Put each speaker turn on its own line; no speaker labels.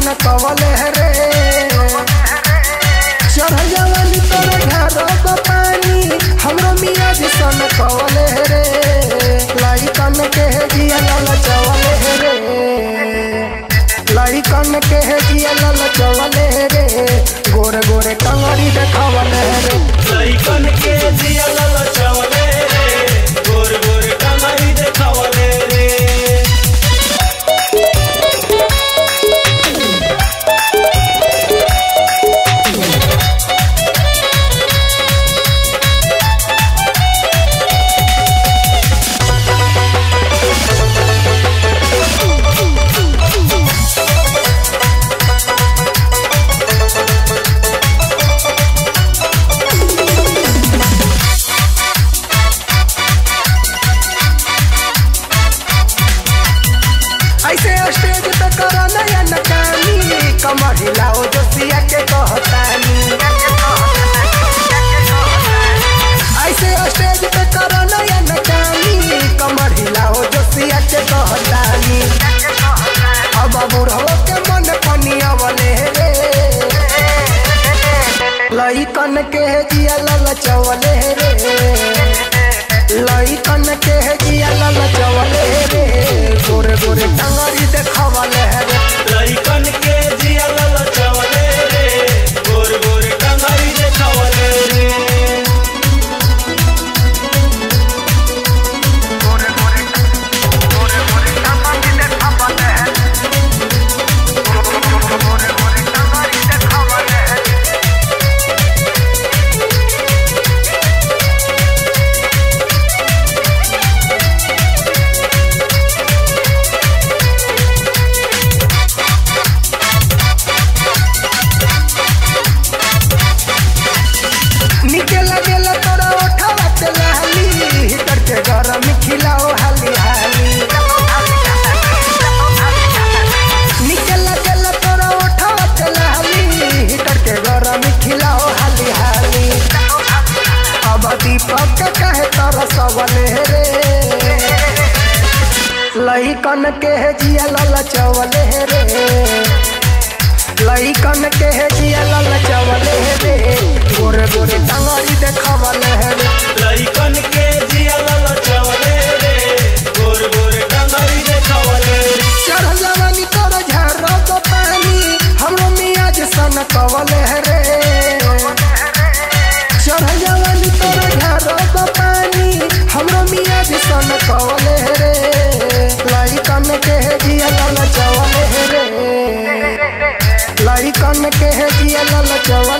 सन कवले रे चढ़ जवानी तोरे घर पानी हमरो मिया जी सन कवले रे लइकन के जिया ललचवले रे लइकन के जिया ललचवले रे गोरे गोरे टंगड़ी देखवले रे
लइकन के जिया ललचवले रे गोर गोर कमरी देखवले रे
ऐसे स्टेज पे करो नया नकानी कमर हिलाओ जो सिया के कहतानी ऐसे स्टेज पे करो नया नकानी कमर हिलाओ जो सिया के कहतानी अब बुढ़ो के मन पनियावले रे लइकन के जिया ललचवले रे लइकन के जिया ललचवले रे गोरे गोरे टंगरी देखवले रे
लइकन के जिया ललचवले रे गोर गोर कमरी देखवले रे
गोरे गोरे गोरे गोरे टंगरी देखवले गोरे गोरे टंगरी देखवले निके लगेला तोरा ओठवा ते लाली हिटर के गरम खिलाओ हाली हाली निके लगेला तोरा ओठवा ते लाली हिटर के गरम खिलाओ हाली हाली अब दीपक के कहे तोरा सवले रे लइकन के जिया ललचवले रे लइकन के जिया ललचवले रे गोरे गोरे टंगरी देखवले रे
लइकन के जिया ललचवले रे गोर गोर कमरी देखवले रे
चढ़ जवानी तोर झरक पानी हमरो मिया जे सन कवले रे चढ़ जवानी तोर झरक पानी हमरो मिया जे सन कवले रे लइकन के जिया ललचवले रे लइकन के जिया ललचवले